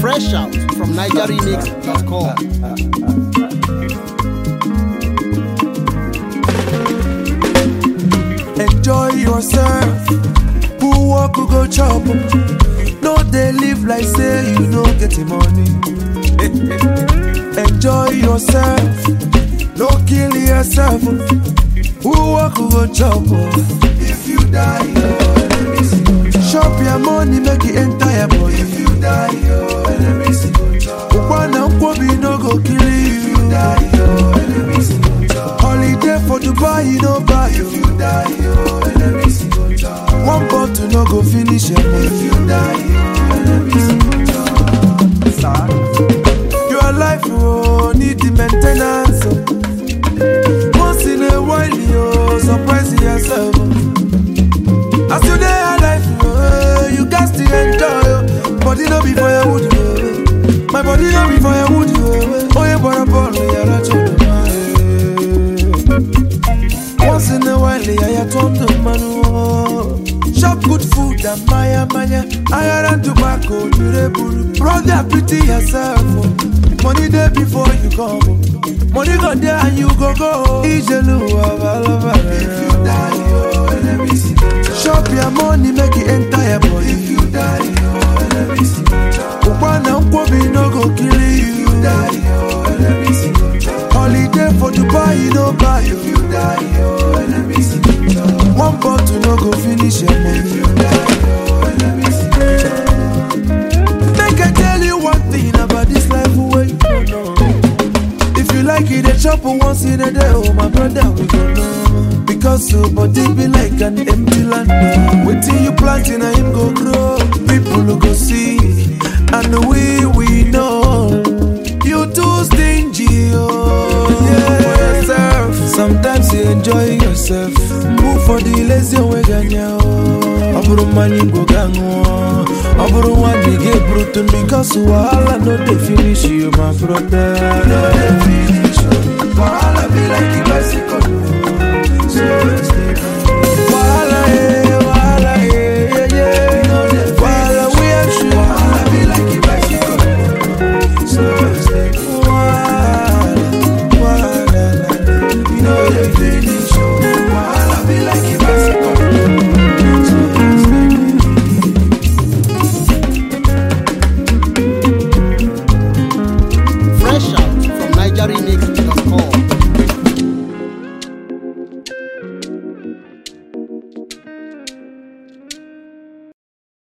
Fresh out from NigerRemix.com. enjoy yourself who work who go chop no dey live like say you no get the money enjoy yourself no kill yourself who work who go chop if you die your enemies go chop chop your money make e enter your body if you die your enemies go chop ukwana nkwobi no go kill you if you die your enemies go chop holiday for dubai you no buy if you die your enemies go chop one bottle no go finish your money if you die your enemies go chop your life oh, need the main ten ance oh. once in a while you surprise yourself oh. as you dey alive oh, you gats to enjoy oh. body no be firewood oh. my body no be firewood oh. oye bọ̀rọ̀ bọ̀rọ̀ yàrá tó dùn máa once in a while yàyà tó ń dùn mánu oh. chop good food and maya maya ayara and tobacco dure buru brother pity yourself oh. money dey before you come oh. money go dey and you go go oh. ijelu abalaba if you die your enemies go chop chop your money make e enter your body if you die your enemies go chop ukwana nkwobi no go kill you if you die your enemies go chop holiday for dubai you no buy if you die your enemies go chop one bottle no go finish your money if you die your enemies go chop make i tell you one thing about this life wey you no know if you like it, dey chop once in a day, oh my brother, we go know. Because so body be like an empty land. Waiting you plant in a him go grow. People who go see, and we we know. You too stingy, oh yeah. For yourself. Sometimes you enjoy yourself. Move for the lazy way ganya oh. ọ bụrụ mmanya igbo ga ṅụọ ọ bụrụ nwa dị ga eburutu because wahala no dey finish you my brother no dey finish you wahala be like the bicycle